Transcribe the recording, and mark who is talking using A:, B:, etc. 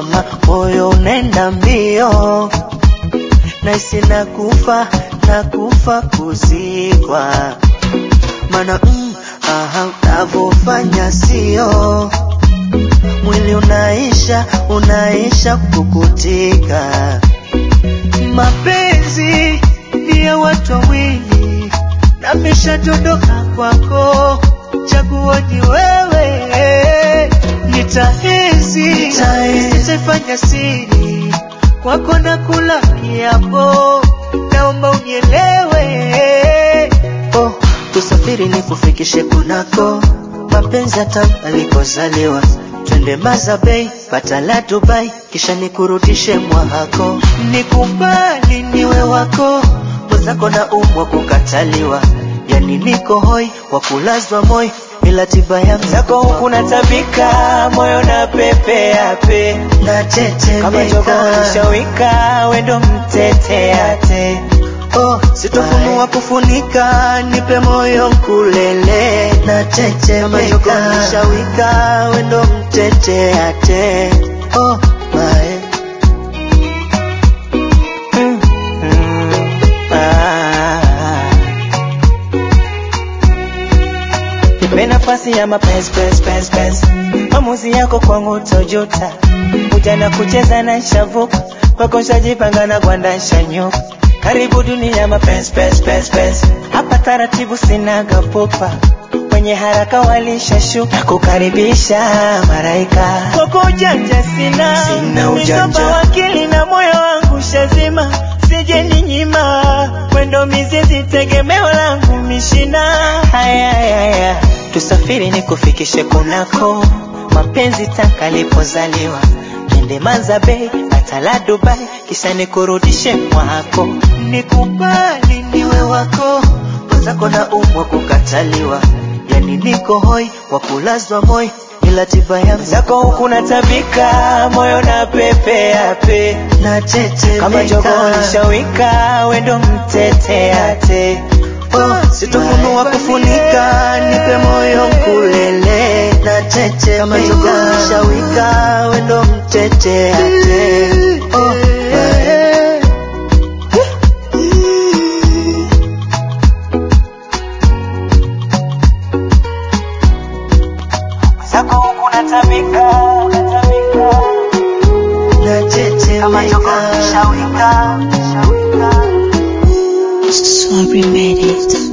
A: mama, moyo unaenda mbio, naisi nakufa nakufa kuzikwa, mana mm, aha, unavyofanya sio mwili unaisha unaisha kukutika. Mapenzi ni ya watu wawili, nameshadondoka kwako, chaguo ni wewe. Nitahezi, sitaifanya siri kwako na kula kiapo, naomba unielewe. Oh, tusafiri nikufikishe kunako mapenzi hata alikozaliwa twende Mazabei, pata la Dubai, kisha nikurudishe mwahako. Nikubali niwe wako, mwenzako na umwa kukataliwa, yani niko hoi wa kulazwa moi, ila tiba ya mzako huku natabika, moyo na pepea pe na tete kama jogo nishawika, wendo mteteate Oh, sitofunua kufunika, nipe moyo nkulele na tete kama jogo nishawika, wendo mtete ate. Oh, my. Mm, mm, ah. Nipe nafasi ya mapenzi penzi penzi penzi, maamuzi yako kwangu tojuta, ujana kucheza na shavuka kwako shajipanga na gwanda shanyuka karibu dunia mapenzi penzi penzi penzi, hapa taratibu sinaga pupa, wenye haraka walishashuka kukaribisha maraika kwako ujanja sina,
B: Sina ujanja.
A: Nisopa wakili na moyo wangu shazima, sije ninyima mwendo mizizi tegemeo langu mishina haya haya tusafiri nikufikishe kunako mapenzi taka lipozaliwa twende Mazabei hata la Dubai kisha nikurudishe mwako nikubali niwe wako mwenzako na umwa kukataliwa yani niko hoi wa kulazwa moi ila tiba ya mzako huku natabika moyo na pepea pe na tete kama jogo nishawika wendo mteteate Oh, sitofunua kufunika, nipe moyo mkulele na tete kama jogo nishawika, wendo mteteate. Oh, my. Zako huku natabika, natabika. Na tete kama jogo nishawika, nishawika.
C: Sorry, made it.